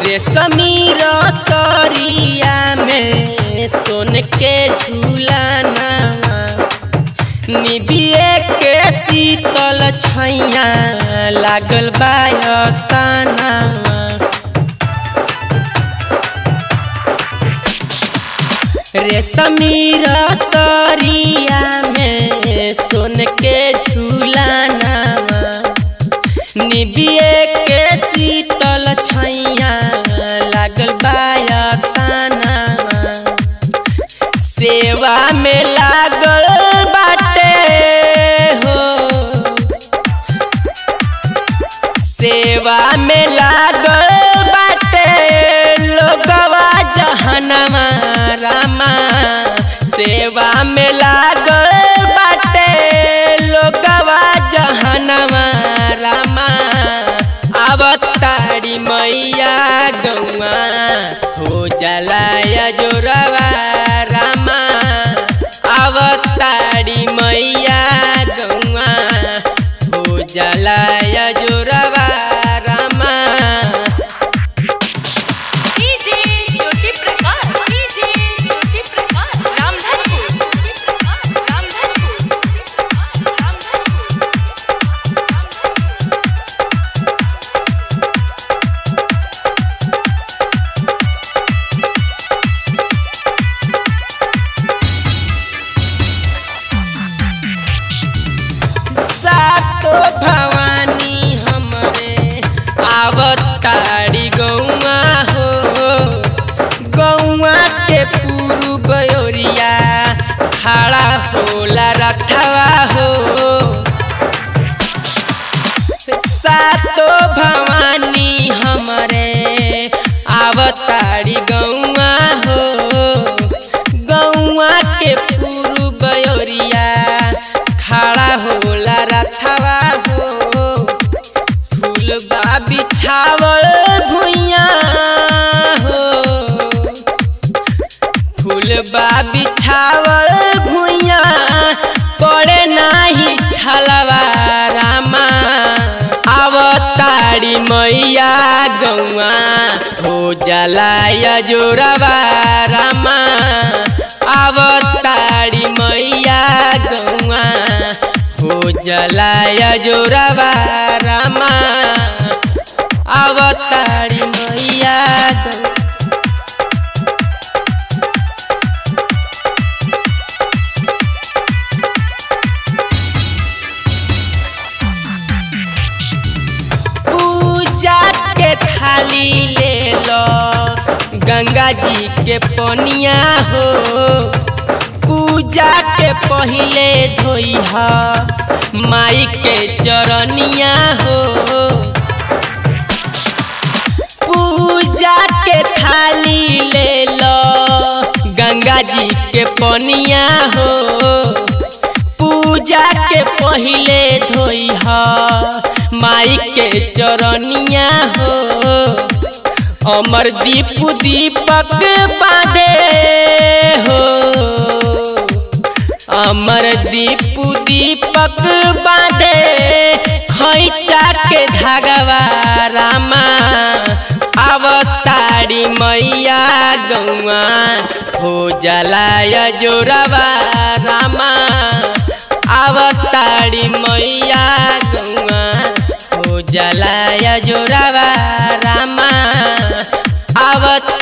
रेशमी रसरिया में सोन के झूलाना निबिए के शीतल छैया लागल बायसाना रेशमी रसरिया में सोन के झूलाना निबिए के शीतल छैया लागल बायसाना सेवा में लागल बाटे हो सेवा में लागल बाटे लोगवा जहनमा रामा सेवा में लागल बाटे लोगवा जहनमा रामा अवतारी मैया गौआ हो जलाया जोरवा रामा अवतारी मैया गौआ हो जलाया जोरवा रामा डीजे ज्योति प्रकाश डीजे ज्योति प्रकाश रामधनपुर रामधनपुर रामधनपुर सातो भवानी हमरे आवतारी गौआ हो गौआ के पूर्व ओरिया खड़ा होला रथवा हो सातो भवानी हमरे आवतारी गौआ हो गौआ के पूर्व ओरिया खड़ा होला रथवा हो फूल बा बिछावल भुइया हो फूल बा बिछावल भुइया पड़े नाही छलवा रामा अवतारी मैया गौआ हो जलाया जोरवा रामा अवतारी मैया गौआ हो जलाया जोरवा रामा अवतारी मैया गौआ पूजा के थाली ले लो गंगा जी के पनिया हो पूजा के पहिले धोइहा माई के चरनिया हो पूजा के थाली ले लो गंगा जी के पनिया हो पूजा के पहिले धोइहा माई के चरनिया हो अमर दीप दीपक बांधे हो अमर दीप दीपक बांधे खैचा के धागवा रामा अवतारी मैया गौआ हो जलाया जोरवा रामा अवतारी मैया गौआ हो जलाया जोरवा रामा अवतारी